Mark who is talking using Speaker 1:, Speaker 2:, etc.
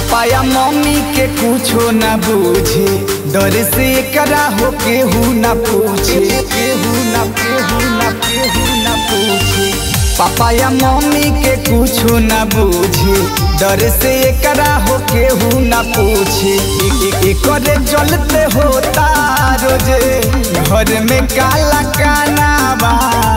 Speaker 1: पापा या मम्मी के कुछो न बूझे डर से करा हो केहू न पूछे केहू न केहू न केहू न पूछे पापा या मम्मी के कुछो न बूझे डर से करा हो केहू न पूछे करे चलते होता रोजे घर में काला काना बा